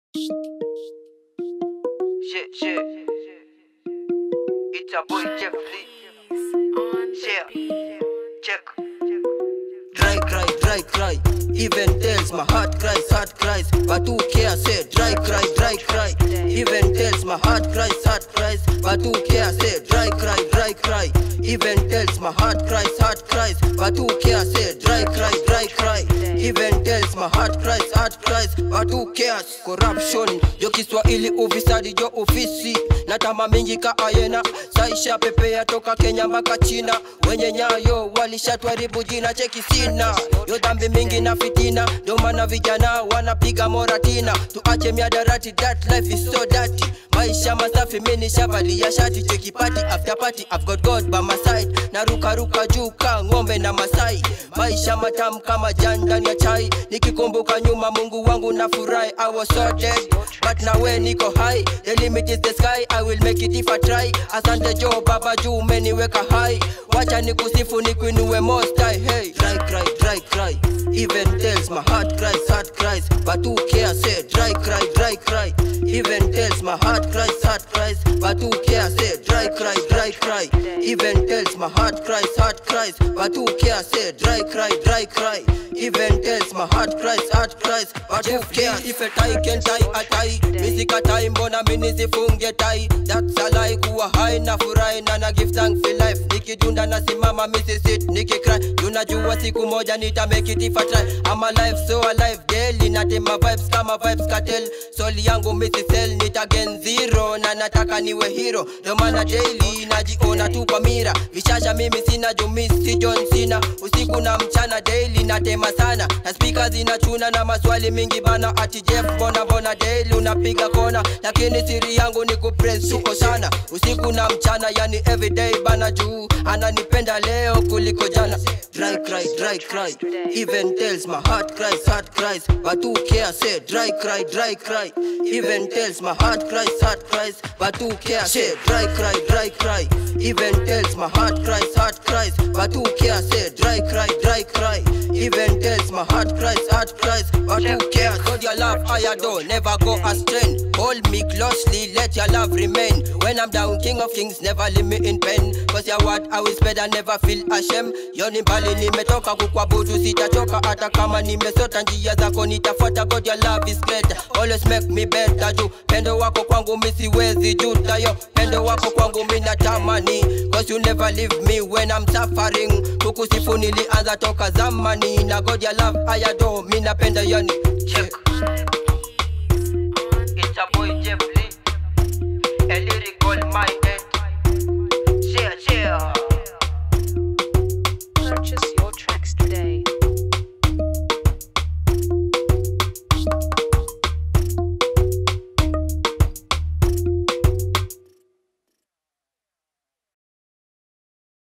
Shit, shit. It's a boy Jeff Lee. Yeah, check. Dry cry, dry cry. Even tells my heart cries, heart cries. But who cares? Say dry cry, dry cry. Even tells my heart cries, heart cries. But who cares? Say dry cry, dry cry. Even tells my heart cries, heart cries. But who cares? Say dry cry, dry cry. Even tells my heart cries, heart cries. But who cares? Corruption, yo Kiswahili ufisadi jo ofisi na tama mingi ka ayena saisha pepea toka Kenya mpaka China wenye nyayo walishatwaribu jina cheki sina yo dhambi mingi na fitina ndo maana vijana wanapiga moratina tuache miadarati that life is so dirty maisha masafi mini shavalia shati cheki party after party I've got God by my side na ruka ruka juu ka ng'ombe na Masai maisha matamu kama jani ndani ya chai nikikumbuka nyuma Mungu wangu na furahi I was so dead but now when niko high the limit is the sky I will make it if I try asante jo baba juu umeniweka high wacha nikusifu nikuinue most high hey dry cry dry cry even tells my heart cries heart cries but who cares say dry cry dry cry even tells my heart cries heart cries but who cares say dry cry dry cry even tells my heart cries heart cries but who cares say dry cry dry cry even tells my heart cries heart cries but who cares if a tie can tie a tie misika tai mbona mimi sifunge tai that's a lie kuwa high na furahi na na give thanks for life nikidunda na simama misi sit nikicry tunajua siku moja nita make it if I try I'm alive so alive daily natema vibes kama vibes cartel soli yangu misi sell nita gen zero na nataka niwe hero ndo maana daily najiona tu kwa mira vishasha mimi sina jumisi John Cena usiku na mchana daily natema sana na speaker zinachuna na maswali mingi bana ati Jeff mbona mbona daily unapiga kona lakini siri yangu ni kupress tuko sana usiku na mchana yani everyday bana juu ananipenda leo kuliko jana dry cry dry cry even tells my heart cries heart cries but who cares say dry cry dry cry even tells my heart cries heart cries but who cares say dry cry dry cry even tells my heart cries heart cries but who cares say dry cry dry cry even tells my heart cries heart cries but who cares God your love I adore never go astray hold me closely let your love remain when I'm down king of kings never leave me in pain cause your word I will spread and never feel ashamed yoni mbali nimetoka kukwabudu sitachoka hata kama nimesota njia zako nitafuata God your love is great always make me better juu pendo wako kwangu mi siwezi juta yo pendo wako kwangu mi natamani cause you never leave me when I'm suffering kukusifu nilianza toka zamani na God your love I adore mi napenda yani Check.